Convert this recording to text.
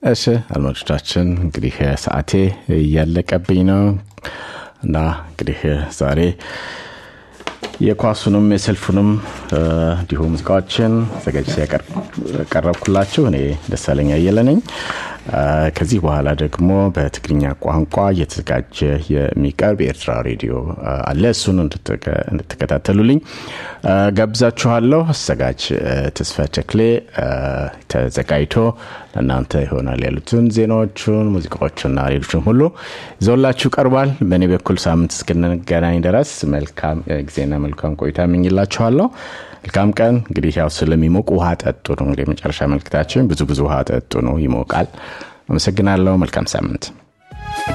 እሺ አድማጮቻችን እንግዲህ ሰዓቴ እያለቀብኝ ነው እና እንግዲህ ዛሬ የኳሱንም የሰልፉንም እንዲሁ ሙዚቃዎችን ዘጋጅ ያቀረብኩላችሁ እኔ ደሳለኛ አየለ ነኝ ከዚህ በኋላ ደግሞ በትግርኛ ቋንቋ እየተዘጋጀ የሚቀርብ የኤርትራ ሬዲዮ አለ እሱን እንድትከታተሉልኝ ጋብዛችኋለሁ አዘጋጅ ተስፋ ቸክሌ ተዘጋጅቶ ለእናንተ ይሆናል ያሉትን ዜናዎቹን ሙዚቃዎቹና ሌሎችን ሁሉ ይዘውላችሁ ቀርቧል በእኔ በኩል ሳምንት እስክንገናኝ ድረስ መልካም ጊዜና መልካም ቆይታ እመኝላችኋለሁ መልካም ቀን እንግዲህ ያው ስለሚሞቅ ውሃ ጠጡ ነው እንግዲህ የመጨረሻ መልክታችን ብዙ ብዙ ውሃ ጠጡ ነው ይሞቃል አመሰግናለሁ መልካም ሳምንት